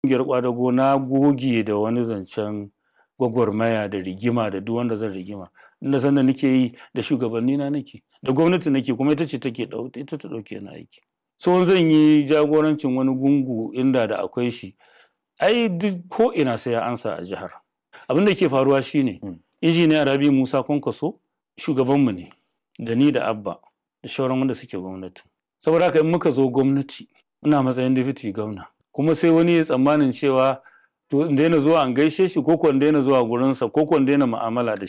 ƙungiyar ƙwadago na goge da wani zancen gwagwarmaya da rigima da duk wanda zan rigima inda sanda nake yi da shugabanni na nake da gwamnati nake kuma ita ce take ita ta ɗauke ni aiki so zan yi jagorancin wani gungu inda da akwai shi ai duk ko ina sai ya ansa a jihar abin da ke faruwa shine injiniya rabi musa kwankwaso shugabanmu ne da ni da abba da shauran wanda suke gwamnati saboda haka in muka zo gwamnati ina matsayin deputy gwamna kuma sai wani ya tsammanin cewa to in daina zuwa an gaishe shi ko ko in daina zuwa gurinsa ko ko in daina mu'amala da shi